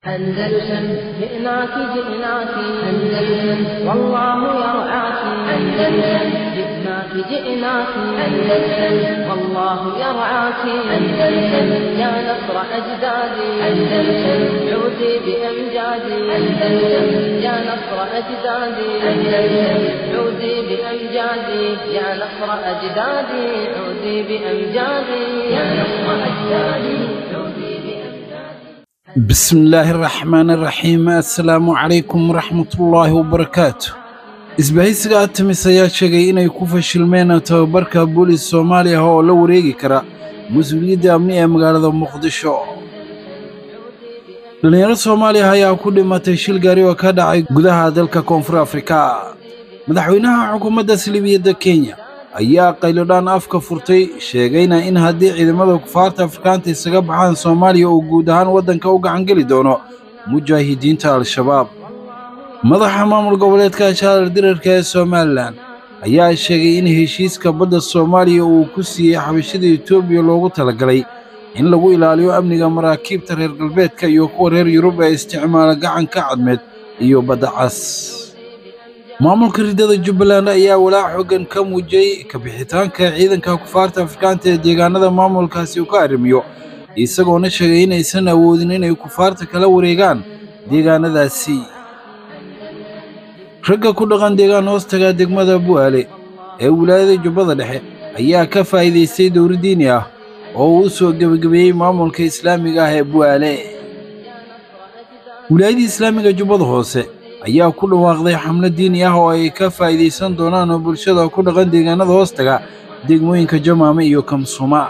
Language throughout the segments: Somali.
أندلسن جئناك جئناك أندلسن والله يرعاك أندلسن جئناك جئناك أندلسن والله يرعاك أندلسن يا نصر أجدادي أندلسن عودي بأمجادي أندلسن يا نصر أجدادي أندلسن عودي بأمجادي يا نصر أجدادي عودي بأمجادي يا نصر أجدادي عودي بأمجادي بسم الله الرحمن الرحيم assalaamu calaykum waraxmatullaahi wabarakaatu isbahaysiga atamis ayaa sheegay inay ku fashilmeen tababarka boolis soomaaliya oo la wareegi kara mas-uuliyadda amni ee magaalada muqdisho dhallinyaro soomaaliya ayaa ku dhimatay shil gaari oo ka dhacay gudaha dalka koonfur afrika madaxweynaha xukuumadda salibiyadda kenya ayaa qaylodhaan afka furtay sheegayna in haddii ciidamada kufaarta afrikaanta isaga baxaan soomaaliya uu guud ahaan waddanka u gacangeli doono mujaahidiinta al-shabaab madaxa maamul goboleedka shaalar dirarka ee somalilan ayaa sheegay in heshiiska badda soomaaliya uu ku siiyey xabashada etoobiya loogu talagalay in lagu ilaaliyo amniga maraakiibta reer galbeedka iyo kuwa reer yurub ee isticmaala gacanka cadmeed iyo badda cas maamulka riddada jubbaland ayaa walaac xoogan ka muujiyey kabixitaanka ciidanka kufaarta afrikaanta ee deegaanada maamulkaasi uu ka arrimiyo isagoona sheegay inaysan awoodin inay kufaarta kala wareegaan deegaanadaasi ragga ku dhaqan deegaan hoostaga degmada bu'aale ee wilaayada jubbada dhexe ayaa ka faa'iidaystay dowri diini ah oo uu u soo gebagabeeyey maamulka islaamiga ah ee bu'aale wilaayadii islaamiga jubbada hoose ayaa ku dhawaaqday xamlo diini ah oo ay ka faa'iidaysan doonaan oo bulshada ku dhaqan deegaanada hoostaga degmooyinka jamaame iyo kamsuma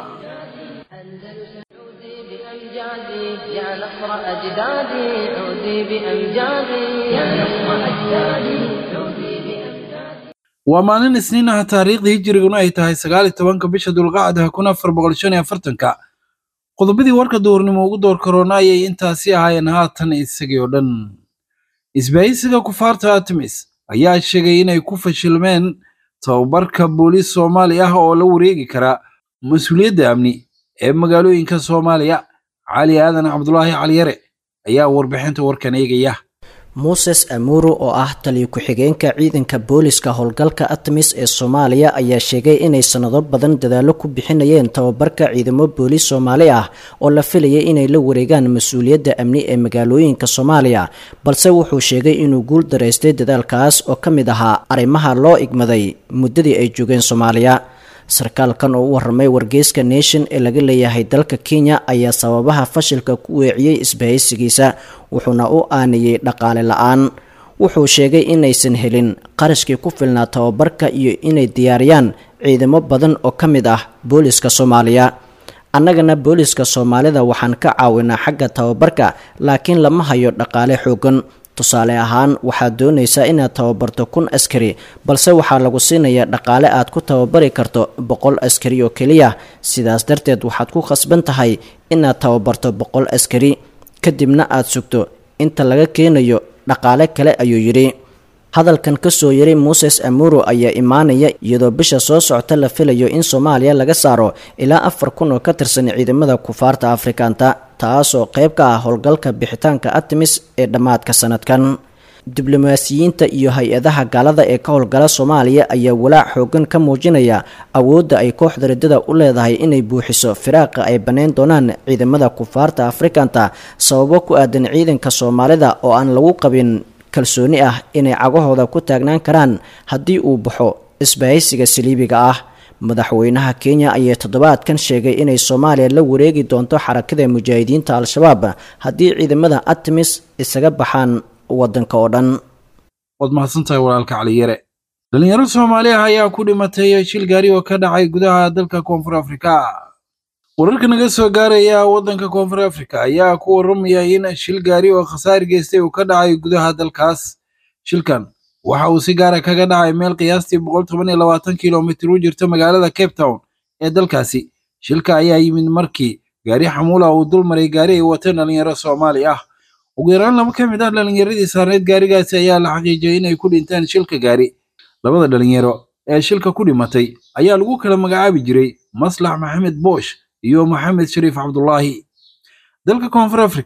عودي بأمجادي يا نصر أجدادي عودي بأمجادي يا نصر أجدادي عودي بأمجادي waa maalin isniin ah taariikhdii hijiriguna ay tahay sagaal iyo tobanka bisha dulqacda kun afar boqol shan iyo afartanka qodobadii warka duhurnimo ugu door karoona ayay intaasi ahaayeen haatan isagii oo dhan isbahaysiga kufaarta artemis ayaa sheegay inay ku fashilmeen tababarka booliis soomaali ah oo la wareegi kara mas-uuliyadda amni ee magaalooyinka soomaaliya cali aadan cabdulaahi caliyare ayaa warbixinta warkan eegaya muses amuro oo ah taliyo ku-xigeenka ciidanka booliska howlgalka artemis ee soomaaliya ayaa sheegay inay sanado badan dadaallo ku bixinayeen tababarka ciidamo booliis soomaali ah oo la filayay inay la wareegaan mas-uuliyadda amni ee magaalooyinka soomaaliya balse wuxuu sheegay inuu guul daraystay dadaalkaas oo ka mid ahaa arrimaha loo igmaday muddadii ay joogeen soomaaliya sarkaalkan oo u warramay wargeyska nation ee laga leeyahay dalka kenya ayaa sababaha fashilka ku weeciyey isbahaysigiisa wuxuuna u aaniyey dhaqaale la-aan wuxuu sheegay inaysan helin qarashkii ku filnaa tababarka iyo inay diyaariyaan ciidamo badan oo ka mid ah booliska soomaaliya annagana booliska soomaalida waxaan ka caawinaa xagga tababarka laakiin lama hayo dhaqaale xoogan tusaale ahaan waxaad doonaysaa inaad tababarto kun askari balse waxaa lagu siinayaa dhaqaale aad ku tababari karto boqol askari oo keliya sidaas darteed waxaad ku khasban tahay inaad tababarto boqol askari kadibna aad sugto inta laga keenayo dhaqaale kale ayuu yidhi hadalkan kasoo yaray muses amuro ayaa imaanaya iyadoo bisha soo socota la filayo in soomaaliya laga saaro ilaa afar kun oo ka tirsan ciidamada kufaarta afrikaanta taasoo qayb ka ah howlgalka bixitaanka artemis ee dhammaadka sanadkan diblomaasiyiinta iyo hay-adaha gaalada ee ka howlgala soomaaliya ayaa walaac xoogan ka muujinaya awoodda ay kooxda riddada u leedahay inay buuxiso firaaqa ay bannayn doonaan ciidamada kufaarta afrikanta sababo ku aadan ciidanka soomaalida oo aan lagu qabin kalsooni ah inay cagahooda ku taagnaan karaan haddii uu baxo isbahaysiga saliibiga ah madaxweynaha kenya ayaa toddobaadkan sheegay inay soomaaliya la wareegi doonto xarakada mujaahidiinta al-shabaab haddii ciidamada artemis isaga baxaan waddanka oo dhan waad mahadsantahay walaalka caliyare dhallinyaro soomaali ah ayaa ku dhimatay shil gaari oo ka dhacay gudaha dalka koonfur afrika wararka naga soo gaaraya waddanka koonfur afrika ayaa ku warramaya in shil gaari oo khasaar geystay uu ka dhacay gudaha dalkaas shilkan waxa uu si gaara kaga dhacay meel qiyaastii boqol toban iyo labaatan kilomitir u jirta magaalada cape town ee dalkaasi shilka ayaa yimid markii gaari xamuula uu dul maray gaari ay wateen dhallinyaro soomaali ah ugu yaraan laba ka mid ah dhallinyaradii saarneyd gaarigaasi ayaa la xaqiijiyay inay ku dhinteen shilka gaari labada dhalinyaro ee shilka ku dhimatay ayaa lagu kala magacaabi jiray maslax maxamed boosh iyo maxamed shariif cabdulaahi dalka koonfur afrika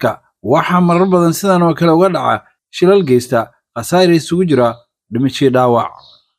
waxaa marar badan sidan oo kale uga dhaca shilal geysta khasaare isugu jira dhimashii dhaawac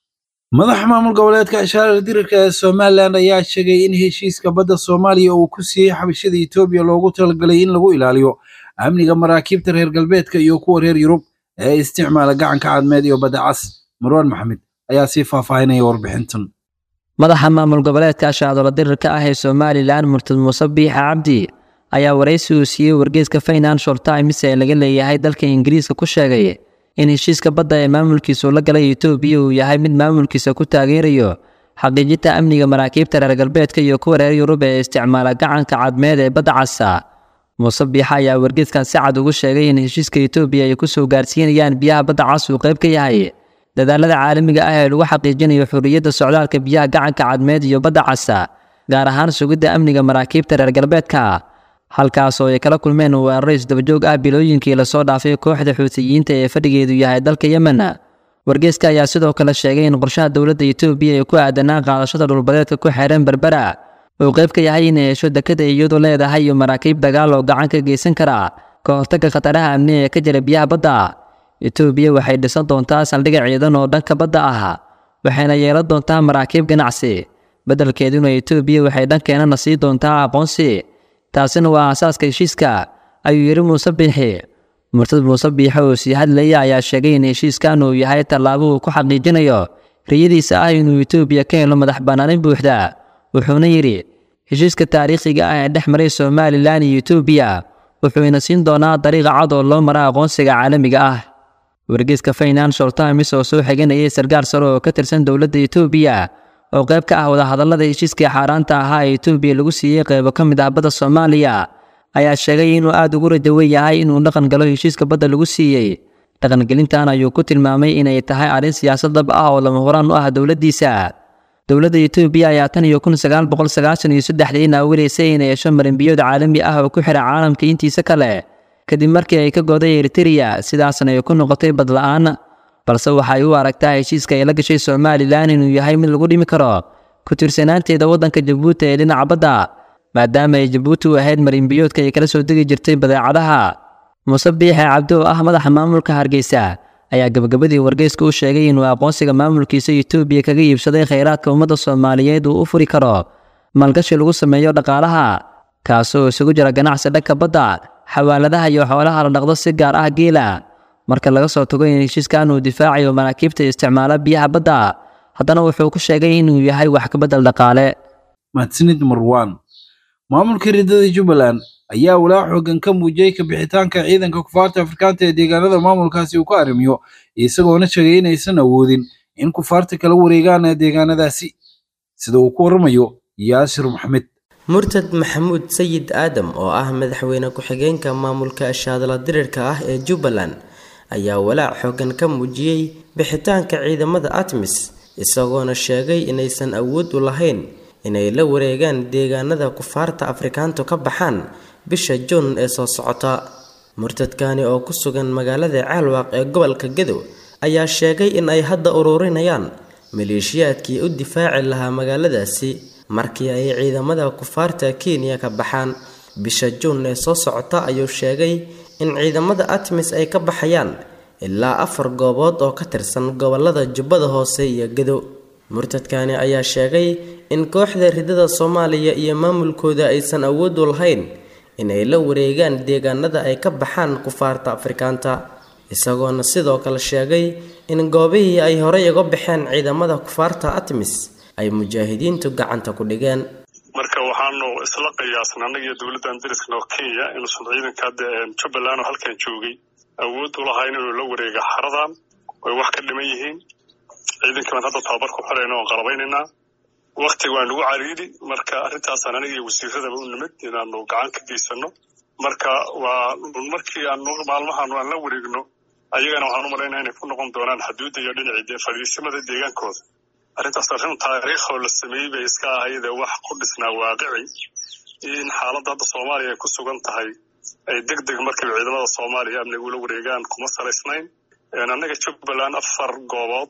madaxa maamul goboleedka ishaarar dirirka ee somalilan ayaa sheegay in heshiiska badda soomaaliya uu ku siiyey xabashada etoobiya loogu talagalay in lagu ilaaliyo amniga maraakiibta reer galbeedka iyo kuwa reer yurub ee isticmaala gacanka cadmeed iyo badda cas marwaan maxamed ayaa sii faahfaahinaya warbixintan madaxa maamul goboleedka ashacdola dirirka ah ee somalilan murtad muuse biixa cabdi ayaa waraysi uu siiyey wargeyska financial times ee laga leeyahay dalka ingiriiska ku sheegay in heshiiska badda ee maamulkiisu la galay etoobiya uu yahay mid maamulkiisa ku taageerayo xaqiijinta amniga maraakiibta reer galbeedka iyo kuwa reer yurub ee isticmaala gacanka cadmeed ee badda casa muuse biixa ayaa wargeyskan si cad ugu sheegay in heshiiska etoobiya ay ku soo gaarsiinayaan biyaha badda cas uu qayb ka yahay dadaalada caalamiga ah ee lagu xaqiijinayo xorriyadda socdaalka biyaha gacanka cadmeed iyo badda casa gaar ahaan sugidda amniga maraakiibta reer galbeedka halkaas oo ay kala kulmeen weeraro isdabajoog ah bilooyinkii lasoo dhaafay kooxda xuutiyiinta ee fadhigeedu yahay dalka yemen wargeyska ayaa sidoo kale sheegay in qorshaha dowladda etoobiya ee ku aadanaa qaadashada dhulbadeedka ku xeeran berbera uu qayb ka yahay inay hesho dekada iyadu leedahay iyo maraakiib dagaal oo gacan ka geysan kara ka hortagga khataraha amni ee ka jira biyaha badda etoobiya waxay dhisan doontaa saldhigga ciidan oo dhanka badda ah waxayna yeelan doontaa maraakiib ganacsi beddelkeeduna etoobiya waxay dhankeenana sii doontaa aqoonsi taasina waa aasaaska heshiiska ayuu yidhi muuse biixi murtad muuse biixi oo sii hadlaya ayaa sheegay in heshiiskan uu yahay tallaabo uu ku xaqiijinayo riyadiisa ah inuu etoobiya ka helo madax bannaanin buuxda wuxuuna yidhi heshiiska taariikhiga ah ee dhex maray somalilan iyo etoobiya wuxuuna siin doonaa dariiqa cad oo loo mara aqoonsiga caalamiga ah wargeyska financial times oo soo xiganayay sarkaal sare oo ka tirsan dowladda etoobiya oo qayb ka ah wadahadallada heshiiskii xaaraanta ahaa ee etoobiya lagu siiyey qaybo ka mid ah badda soomaaliya ayaa sheegay inuu aada ugu rajawen yahay inuu dhaqan galo heshiiska badda lagu siiyey dhaqangelintan ayuu ku tilmaamay inay tahay arrin siyaasad dab ah oo lama horaan u ah dowladdiisa dowladda etoobiya ayaa tan iyo kun sagaal boqol sagaashan iyo saddexdii naawilaysay inay hesho marinbiyood caalami ah oo ku xidha caalamka intiisa kale kadib markii ay ka goday eritereya sidaasna ay ku noqotay badla-aan balse waxay u aragtaa heshiiska ay la gashay somalilan inuu yahay mid lagu dhimi karo ku tiirsanaanteeda waddanka jabuuti ee dhinaca badda maadaama ay jabuuti u ahayd marinbiyoodka ay kala soo degi jirtay badeecadaha muuse biixe cabdi oo ah madaxa maamulka hargeysa ayaa gabagabadii wargeyska u sheegay inuu aqoonsiga maamulkiisa etoobiya kaga iibsaday khayraadka ummadda soomaaliyeed uu u furi karo maalgashi lagu sameeyo dhaqaalaha kaasoo isugu jira ganacsi dhanka badda xawaaladaha iyo xoolaha la dhaqdo si gaar ah geela marka laga soo tago in heshiiskan uu difaacayo maraakiibta isticmaala biyaha badda haddana wuxuu ku sheegay inuu yahay wax ka beddel dhaqaale mahadsanid marwaan maamulka ridada jubbaland ayaa walaac xoogan ka muujiyey kabixitaanka ciidanka kufaarta afrikaanta ee deegaanada maamulkaasi uu ka arrimiyo isagoona sheegay inaysan awoodin in kufaarta kala wareegaan ee deegaanadaasi sida uu ku warramayo yaasir maxmed murtad maxamuud sayid aadam oo ah madaxweyne ku-xigeenka maamulka ashaadala dirirka ah ee jubbaland ayaa walaac xoogan ka muujiyey bixitaanka ciidamada atmis isagoona sheegay inaysan awood u lahayn inay la wareegaan deegaanada kufaarta afrikaantu ka baxaan bisha juun ee soo socota murtadkani oo ku sugan magaalada caalwaaq ee gobolka gadow ayaa sheegay in ay hadda ururinayaan maleeshiyaadkii u difaaci lahaa magaaladaasi markii ay ciidamada kufaarta kenya ka baxaan bisha juun ee soo socota ayuu sheegay in ciidamada atmis ay ka baxayaan ilaa afar goobood oo ka tirsan gobolada jubbada hoose iyo gadow murtadkani ayaa sheegay in kooxda ridada soomaaliya iyo maamulkooda aysan awood u lahayn inay la wareegaan deegaanada ay ka baxaan kufaarta afrikaanta isagoona sidoo kale sheegay in goobihii ay horey uga baxeen ciidamada kufaarta atmis ay mujaahidiintu gacanta ku dhigeen marka waxaanu isla qiyaasna annaga iyo dowladdan dariskana oo kenya inuusan ciidanka hadda jubbaland oo halkan joogay awood u lahayn inuu la wareega xaradan way wax ka dhiman yihiin ciidankii baan hadda tababar ku xirayna oon qalabaynaynaa wakti waa nagu cariiri marka arrintaasaan aniga iyo wasiiradaba u nimid inaanu gacan ka geysano marka waa markii aanu maalmahan aan la wareegno ayagana waxaan u malaynaa inay ku noqon doonaan xuduudda iyo dhinacii fadhiisimada deegaankooda arrintaas arrin taariikhoo la sameeyey bay iska ahayde wax ku dhisnaa waaqici in xaaladda hadda soomaaliya ay ku sugan tahay ay deg deg markiiba ciidamada soomaaliya amniga ula wareegaan kuma salaysnayn annaga jubbaland afar goobood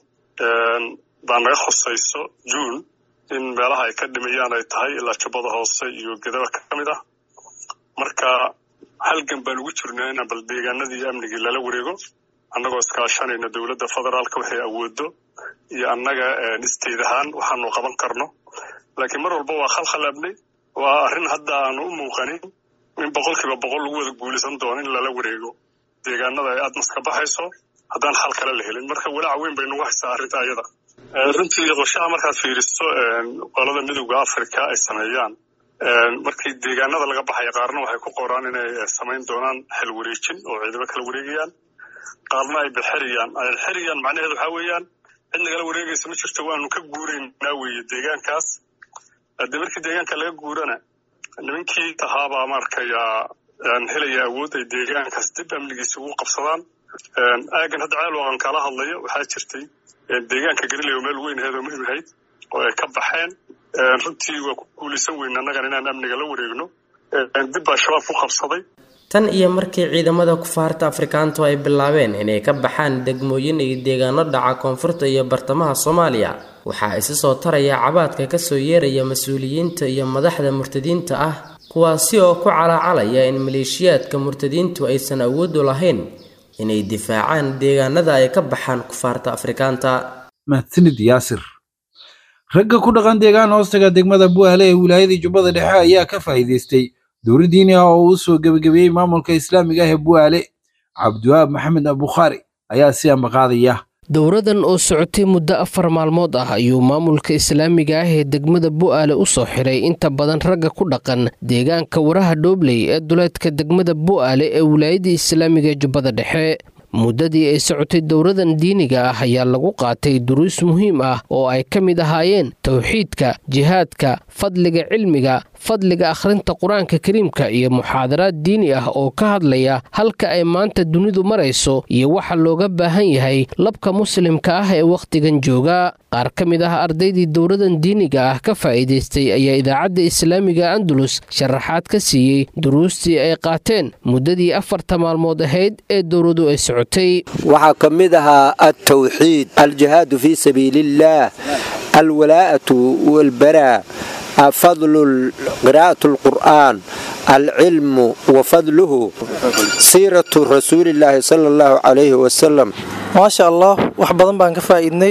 baa naga khusayso juun in meelaha ay ka dhimayaan ay tahay ilaa jubbada hoose iyo gedaba ka mid ah marka halgan baan ugu jirnaa inaan bal deegaanadii amnigii lala wareego annagoo iskaashanayna dowladda federaalka waxay awoodo iyo annaga isteed ahaan waxaanu qaban karno laakiin mar walba waa khalkhalaabnay waa arrin hadda aanu u muuqanin in boqolkiiba boqol lagu wada guulaysan doono in lala wareego deegaanada ay admas ka baxayso haddaan xal kale la helin marka walaac weyn bay nagu haysaa arrinta ayada runtii qorshaha markaad fiiriso qolada midowda africa ay sameeyaan markii deegaanada laga baxaya qaarna waxay ku qoraan inay samayn doonaan xel wareejin oo ciidamo kala wareegayaan qaarna ay bixiriyaan xiriyaan macnaheedu waxaa weeyaan cid nagala wareegaysa ma jirto waanu ka guuraynaa weeye deegaankaas haddii markii deegaanka laga guurana nimankii tahaabaa maarkayaa helaya awood ay deegaankaas dib amnigiisa ugu qabsadaan aagan hadda ceelwaqan kala hadlayo waxaa jirtay deegaanka galiley oo meel weyn aheed oo muhiim ahayd oo ay ka baxeen runtii waa ku guulaysan weyn annagan inaan amniga la wareegno dib baa shabaab ku qabsaday tan iyo markii ciidamada kufaarta afrikaantu ay bilaabeen inay ka baxaan degmooyin iyo deegaano dhaca koonfurta iyo bartamaha soomaaliya waxaa isi soo taraya cabaadka kasoo yeeraya mas-uuliyiinta iyo madaxda murtadiinta ah kuwaasi oo ku calaacalaya in maleeshiyaadka murtadiintu aysan awoodu lahayn inay difaacaan deegaanada ay ka baxaan kufaarta afrikaanta mahadsanid yaasir ragga ku dhaqan deegaan hoostaga degmada bu'aale ee wilaayadii jubbada dhexe ayaa ka faa'iidaystay dowri diini ah oo uu soo gebagabeeyey maamulka islaamiga ah ee bu'aale cabdiwahaab maxamed abukhaari ayaa si ambaqaadaya dowradan oo socotay muddo afar maalmood ah ayuu maamulka islaamiga ah ee degmada bu'aale u soo xiray inta badan ragga ku dhaqan deegaanka waraha dhoobley ee duleedka degmada bu'aale ee wilaayadii islaamiga ee jubbada dhexe muddadii ay socotay dowradan diiniga ah ayaa lagu qaatay duruus muhiim ah oo ay ka mid ahaayeen towxiidka jihaadka fadliga cilmiga fadliga akhrinta qur-aanka kariimka iyo muxaadaraad diini ah oo ka hadlaya halka ay maanta dunidu marayso iyo waxa looga baahan yahay labka muslimka ah ee wakhtigan jooga qaar ka mid ah ardaydii dowradan diiniga ah ka faa'iidaystay ayaa idaacadda islaamiga andalus sharaxaad ka siiyey duruustii ay qaateen muddadii afarta maalmood ahayd ee dowradu ay socotay waxaa ka mid ahaa altawxiid aljihaadu fii sabiiliillaah alwalaa'atu walbaraa fadlu qiraa'at alqur'aan alcilmu wa fadluhu siiratu rasuulillaahi sala allahu calayhi wasalam maasha allah wax badan baan ka faa'iidnay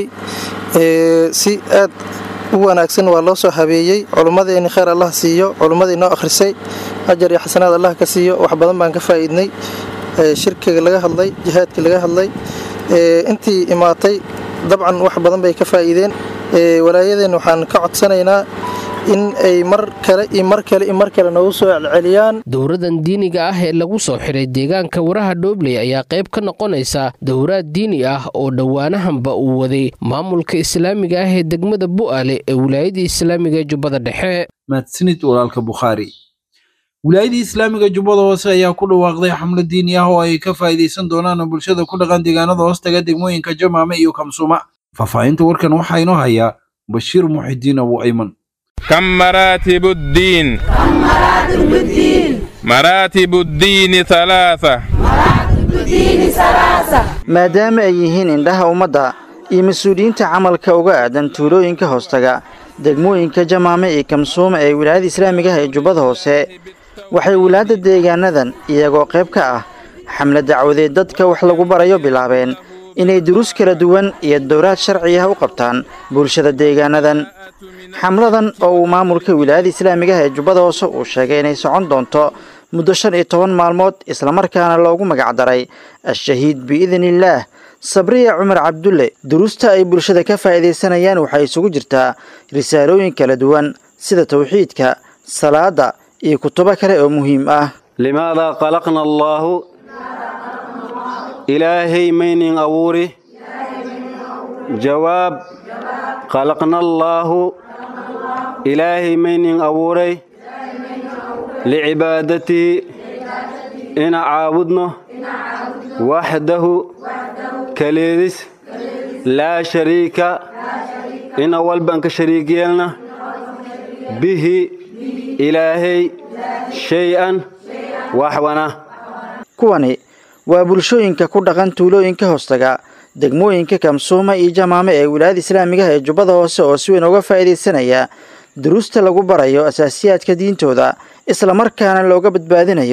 si aad u wanaagsan waa loo soo habeeyey culummadeenni khayr allah siiyo culummadii noo akhrisay ajar iyo xasanaad allah ka siiyo wax badan baan ka faa'iidnay shirkiga laga hadlay jihaadkii laga hadlay intii imaatay dabcan wax badan bay ka faa'iideen walaayadeen waxaan ka codsanaynaa in ay mar kale iyo mar kale iyo mar kale noogu soo celceliyaan dowradan diiniga ah ee lagu soo xiray deegaanka waraha dhoobley ayaa qayb ka noqonaysa dowraad diini ah oo dhowaanahanba uu waday maamulka islaamiga ah ee degmada bu'aale ee wilaayadii islaamiga ee jubbada dhexe mahadsanid walaalka bukhaari wilaayadii islaamiga jubbada hoose ayaa ku dhawaaqday xamlo diini ah oo ay ka faa'iidaysan doonaan bulshada ku dhaqan deegaanada hoostaga degmooyinka jamaame iyo kamsuma faahfaahinta warkan waxaa inoo hayaa bashiir muxidiin abu ayman كم مراتب الدين كم مراتب الدين مراتب الدين ثلاثة مراتب الدين ثلاثة maadaama ay yihiin indhaha ummadda iyo mas-uuliyiinta camalka uga aadan tuulooyinka hoostaga degmooyinka jamaame iyo kamsuuma ee wilaayada islaamiga ah ee jubbada hoose waxay wilaadda deegaanadan iyagoo qayb ka ah xamle dacwadeed dadka wax lagu barayo bilaabeen inay duruus kala duwan iyo dowraad sharci ah u qabtaan bulshada deegaanadan xamladan oo uu maamulka wilaayada islaamiga ah ee jubbada hoose uu sheegay inay socon doonto muddo shan iyo toban maalmood islamarkaana loogu magacdaray al-shahiid biidniillaah sabriya cumar cabdulle duruusta ay bulshada ka faa'iidaysanayaan waxay isugu jirtaa risaalooyin kala duwan sida tawxiidka salaada iyo kutubo kale oo muhiim ah limaada qalaqna allaahu ilaahay maynin abuuri jawaab qalaqna allaahu ilaahay maynin abuuray licibaadatihi ina caabudno waxdahu kaleedis laa shariika ina walban ka shariig yeelna bihi ilaahay shay-an waxwana kuwani waa bulshooyinka ku dhaqan tuulooyinka hoostaga degmooyinka kamsuuma iyo jamaame ee wilaayada islaamigaha ee jubbada hoose oo si weyn uga faa'iidaysanaya duruusta lagu barayo asaasiyaadka diintooda islamarkaana looga badbaadinayo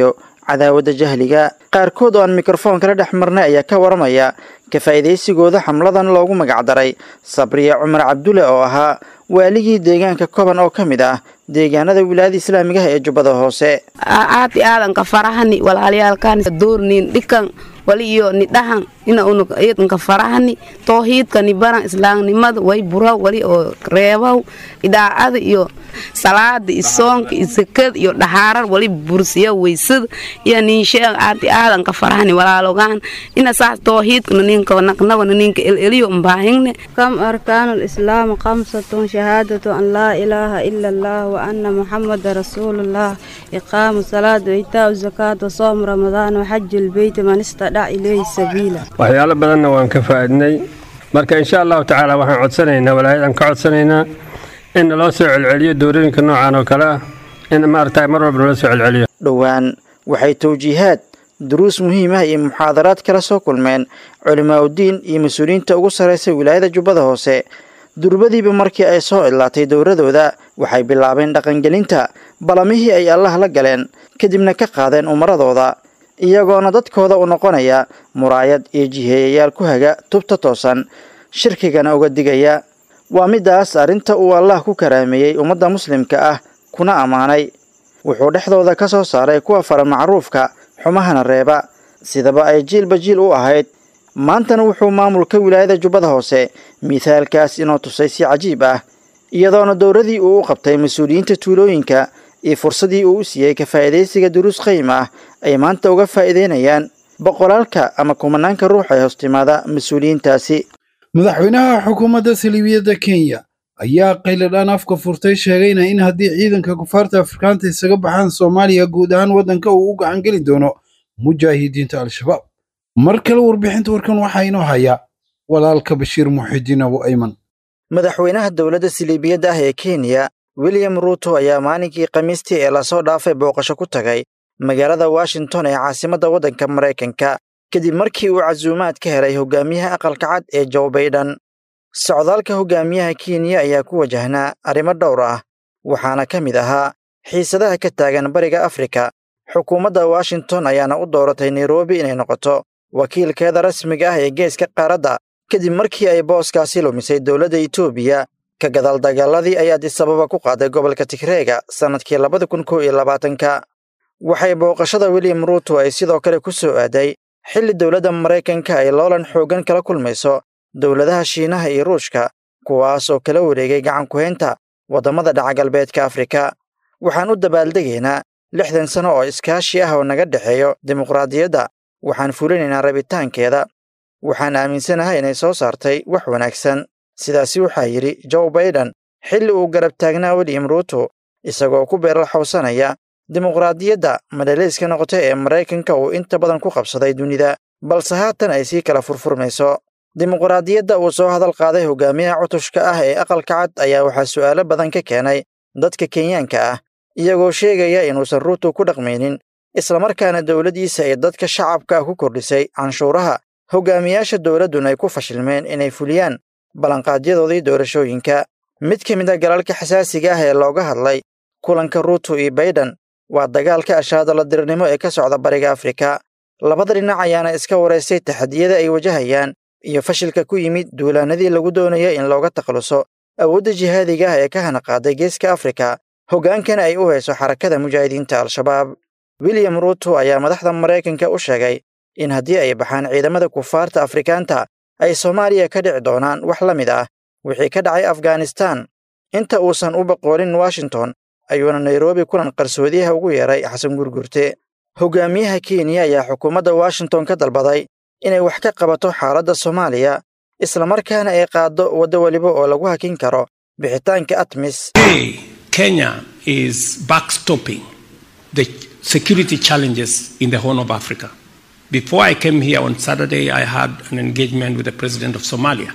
cadaawadda jahliga qaarkood oo aan mikrofoon kala dhex marnay ayaa ka waramaya ka faa'iidaysigooda xamladan loogu magacdaray sabriya cumar cabdulle oo ahaa waaligii deegaanka koban oo ka mid ah deegaanada wilaayada islaamigaha ee jubbada hoose aati aadanka farahani walaalyaalkan doornin dhikan wali iyo ni dhahan ina unuka farahani toohiidka ni baran islaamnimada way bura wali oo reebaw idaacada iyo salaada iyo soonka iyo sakada iyo dhaxaarar wali bursiya weysada iyo ninsheeg aati aadanka farahani walaalogaan ina saas toohiidkana ninka naqnagana ninka eleliyo mbaahingne كم أركان الإسلام خمسة شهادة أن لا إله إلا الله وأن محمد رسول الله إقام الصلاة وإيتاء الزكاة وصوم رمضان وحج البيت من استطاع إليه سبيلا waxyaalo badanna waan ka faa'iidnay marka insha allahu tacaala waxaan codsanaynaa walaayadan ka codsanaynaa in loo soo celceliyo doorooyinka noocan oo kale ah in maaragtay mar walba loo soo celceliyo dhowaan waxay tawjiihaad duruus muhiim ah iyo muxaadaraad kala soo kulmeen culimaaudiin iyo mas-uuliyiinta ugu sarraysa wilaayada jubbada hoose durbadiiba markii ay soo idlaatay dowladooda waxay bilaabeen dhaqangelinta balamihii ay allah la galeen kadibna ka qaadeen umaradooda iyagoona dadkooda u noqonaya muraayad iyo jiheeyayaal ku haga tubta toosan shirkigana uga digaya waa midaas arrinta uu allah ku karaameeyey ummadda muslimka ah kuna ammaanay wuxuu dhexdooda ka soo saaray kuwa fara macruufka xumahana reeba sidaba ay jiilba jiil u ahayd maantana wuxuu maamulka wilaayada jubbada hoose mithaalkaas inoo tusay si cajiib ah iyadoona dowradii uu u qabtay mas-uuliyiinta tuulooyinka iyo fursadii uu u siiyey ka faa'iidaysiga duruus qayim ah ay maanta uga faa'iidaynayaan boqolaalka ama kumanaanka ruux ee hoostimaada mas-uuliyiintaasi madaxweynaha xukuumadda saliibiyadda kenya ayaa qayladhaan afka furtay sheegayna in haddii ciidanka kufaarta afrikaanta isaga baxaan soomaaliya guud ahaan waddanka uu u gacan geli doono mujaahidiinta al-shabaab mar kale warbixinta warkan waxaa inoo haya walaalka bashiir muxidiin abu ayman madaxweynaha dowladda siliibiyadda ah ee kenya william ruuto ayaa maalinkii khamiistii ee lasoo dhaafay booqasho ku tagay magaalada washington ee caasimadda waddanka maraykanka kadib markii uu casuumaad ka helay hogaamiyaha aqalka cad ee joe baydhan socdaalka hogaamiyaha kenya ayaa ku wajahnaa arrimo dhowr ah waxaana ka mid ahaa xiisadaha ka taagan bariga afrika xukuumadda washington ayaana u dooratay nairobi inay noqoto wakiilkeeda rasmiga ah ee geeska qaaradda kadib markii ay booskaasi lumisay dowladda etoobiya ka gadaal dagaaladii ay adisababa ku qaaday gobolka tigreega sannadkii labada kun kow iyo labaatanka waxay booqashada william ruuto ay sidoo kale ku soo aaday xilli dowladda maraykanka ay loolan xooggan kala kulmayso dowladaha shiinaha iyo ruushka kuwaas oo kala wareegay gacan ku-haynta waddamada dhaca galbeedka afrika waxaan u dabaaldegaynaa lixdan sano oo iskaashi ah oo naga dhexeeyo dimuqraadiyadda waxaan fulinaynaa rabitaankeeda waxaan aaminsanahay inay soo saartay wax wanaagsan sidaasi waxaa yidhi joe baiden xilli uu garab taagnaa william ruuto isagoo ku beeralxowsanaya dimuqraadiyadda madhalayska noqota ee maraykanka uu inta badan ku qabsaday dunida balse haatan ay sii kala furfurmayso dimuqraadiyadda uu soo hadal qaaday hogaamiyaha cutushka ah ee aqalka cad ayaa waxaa su'aalo badan ka keenay dadka kenyaanka ah iyagoo sheegaya inuusan ruuto ku dhaqmaynin islamarkaana dowladdiisa ay dadka shacabka ah ku kordhisay canshuuraha hogaamiyaasha dowladduna ay ku fashilmeen inay fuliyaan ballanqaadyadoodii doorashooyinka mid ka mid a galalka xasaasiga ah ee looga hadlay kulanka ruuto iyo baiden waa dagaalka ashaadala dirirnimo ee ka socda bariga afrika labada dhinac ayaana iska waraystay taxadiyada ay wajahayaan iyo fashilka ku yimid duulaanadii lagu doonaya in looga takhaluso awoodda jihaadiga ah ee ka hana qaaday geeska afrika hoggaankana ay u hayso xarakada mujaahidiinta al-shabaab william ruuto ayaa madaxda maraykanka u sheegay in haddii ay baxaan ciidamada kufaarta afrikaanta ay soomaaliya ka dhici doonaan wax la mid ah wixii ka dhacay afghanistan inta uusan u baqoolin washington ayuuna nairobi kulan qarsoodiyaha ugu yeeray xasan gurgurte hogaamiyaha kenya ayaa xukuumadda washington ka dalbaday inay wax ka qabato xaaladda soomaaliya islamarkaana ay qaaddo waddo weliba oo lagu hakin karo bixitaanka atmis Kenya is backstopping the security challenges in the Horn of Africa. Before I came here on Saturday, I had an engagement with the president of Somalia.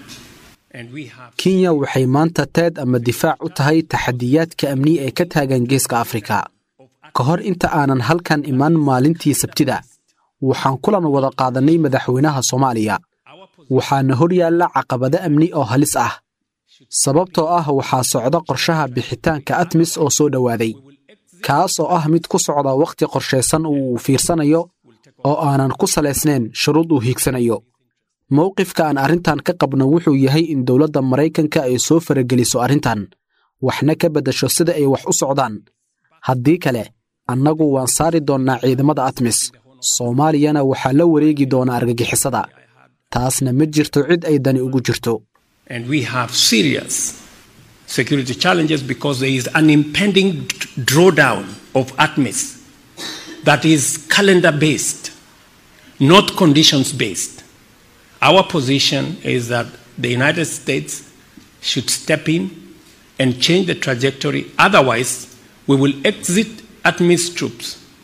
kenya waxay maanta teed ama difaac u tahay taxadiyaadka amni ee ka taagan geeska afrika ka hor inta aanan halkan imaan maalintii sabtida waxaan kulan wada qaadannay madaxweynaha soomaaliya waxaana hor yaalla caqabado amni oo halis ah sababtoo ah waxaa socda qorshaha bixitaanka atmis oo soo dhowaaday kaas oo ah mid ku socda wakhti qorshaysan uu fiirsanayo oo aanan ku salaysnayn shuruud uu hiigsanayo mowqifka aan arrintan ka qabno wuxuu yahay in dowladda maraykanka ay soo farageliso arrintan waxna ka beddasho sida ay wax u socdaan haddii kale annagu waan saari doonnaa ciidamada atmis soomaaliyana waxaa la wareegi doonaa argagixisada taasna ma jirto cid ay dani ugu jirto And we have serious security challenges because there is an impending drawdown of ATMIS that is calendar based, not conditions based. Our position is that the United States should step in and change the trajectory. Otherwise, we will exit ATMIS troops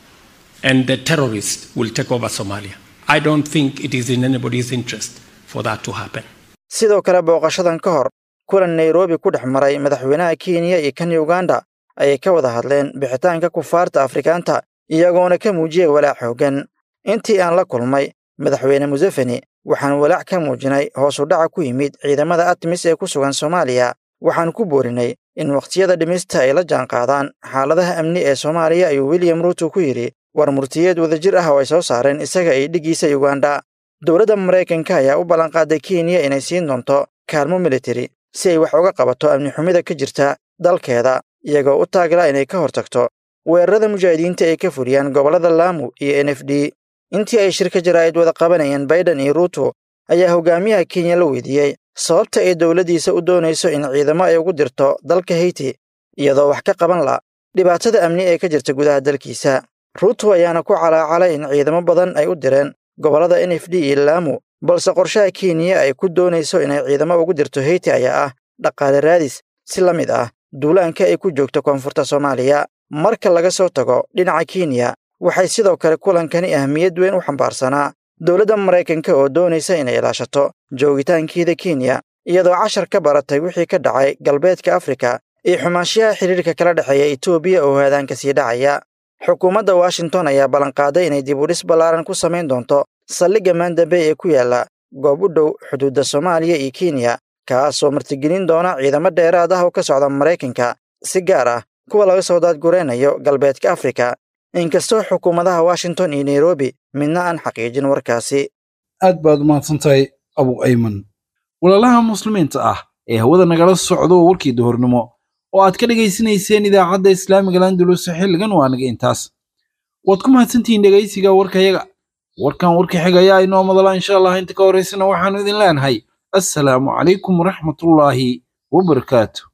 and the terrorists will take over Somalia. I don't think it is in anybody's interest for that to happen. sidoo kale booqashadan ka hor kulan nairobi ku dhex maray madaxweynaha kenya iyo kan uganda ayay ka wada hadleen bixitaanka kufaarta afrikaanta iyagoona ka muujiyay walaac xooggan intii aan la kulmay madaxweyne museveni waxaan walaac ka muujinay hoos u dhaca ku yimid ciidamada atmis ee ku sugan soomaaliya waxaan ku boorinay in wakhtiyada dhimista ay la jaanqaadaan xaaladaha amni ee soomaaliya ayuu william ruuto ku yidhi war murtiyeed wadajir ah oo ay soo saareen isaga iyo dhiggiisa uganda dowladda maraykanka ayaa u ballanqaaday kenya inay siin doonto kaalmo militari si ay wax uga qabato amni xumida ka jirta dalkeeda iyagoo u taagla inay ka hortagto weerarada mujaahidiinta ay ka fuliyaan gobollada laamu iyo n f d intii ay shirka jaraa'id wada qabanayeen baiden iyo ruuto ayaa hogaamiyaha kenya la weydiiyey sababta ay dowladdiisa u doonayso in ciidamo ay ugu dirto dalka heyti iyadoo wax ka qaban la dhibaatada amni ee ka jirta gudaha dalkiisa ruuto ayaana ku calaacalay in ciidamo badan ay u direen gobollada n f d iyo laamu balse qorshaha kenya ay ku doonayso inay ciidamo ugu dirto heyti ayaa ah dhaqaale raadis si la mid ah duulaanka ay ku joogto koonfurta soomaaliya marka laga soo tago dhinaca kenya waxay sidoo kale kulankani ahmiyad weyn u xambaarsanaa dowladda maraykanka oo doonaysa inay ilaashato joogitaankeeda kenya iyadoo cashar ka baratay wixii ka dhacay galbeedka afrika iyo xumaanshiyaha xidhiirka kala dhexeeya etoobiya oo haadaanka sii dhacaya xukuumadda washington ayaa ballanqaaday inay dib u dhis ballaaran ku samayn doonto saldhigga maandambe ee ku yaalla goob u dhow xuduudda soomaaliya iyo kenya kaasoo martigelin doona ciidamo dheeraad ah oo ka socda maraykanka si gaar ah kuwa laga soo daadguraynayo galbeedka afrika inkastoo xukuumadaha washington iyo nairobi midna aan xaqiijin warkaasi aad baad umahadsantahay abu ayman walaalaha muslimiinta ah ee hawada nagala socdo warkii duhurnimo oo aad ka dhegaysanayseen idaacadda islaamiga landulus xilligan waa naga intaas waad ku mahadsantihiin dhegaysiga warkayaga warkan warka xigayaa inoo madala insha allah inta ka horaysana waxaanu idin leenahay assalaamu calaykum waraxmatullaahi wabarakaatu